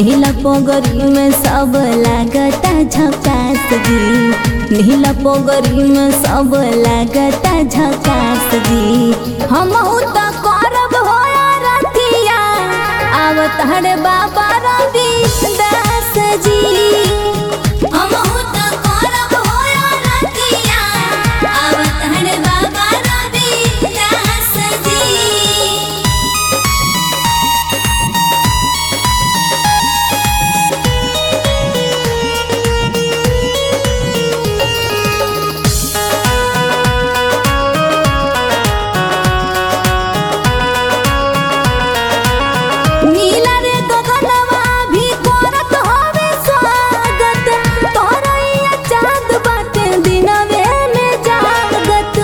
नीला पोगरी में सब लागता झकास जी नीला पोगरी में सब लागता झकास जी हम तो करब होया रतिया आवत हर बाबा रवि दास जी हमहु तो करब होया रतिया आवत हर बाबा रवि दास जी नीला रे गगनवा भी करत हवे स्वागत तोरैया चाँद बाटे दिनवे में जागत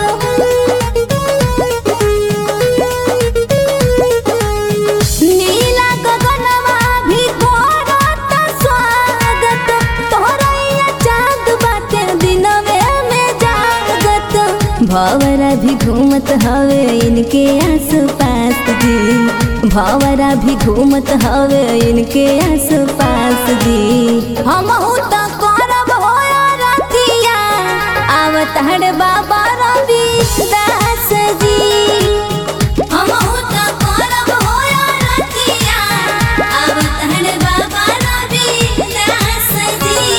नीला गगनवा भी करत स्वागत तोरैया चाँद बाटे दिनवे में जागत भवरा भी घूमत हवे इनके आस पास जी भवरा भी घूमत हवे इनके आस पास जी हम तो करब होया रतिया आवत हर बाबा रवि दास जी हम तो करब होया रतिया आवत हर बाबा रवि दास जी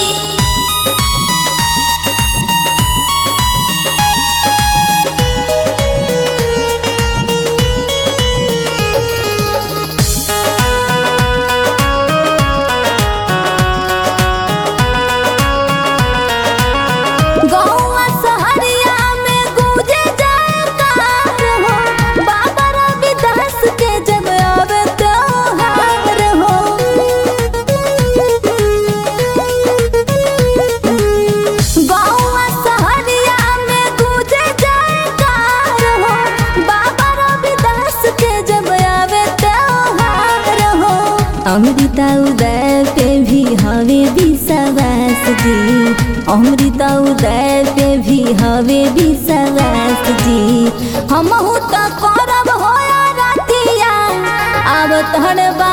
गौआ सहरिया में गूंजे जयकार हो बाबा रविदास के जब आवे त्योहार हो गौआ सहरिया में गूंजे जयकार हो बाबा रविदास के जब आवे त्योहार हो अमृता उदय पे भी हवे विश्वास जी अमृता उदय पे भी हवे विश्वास जी हम तो करब होया रतिया आवत हर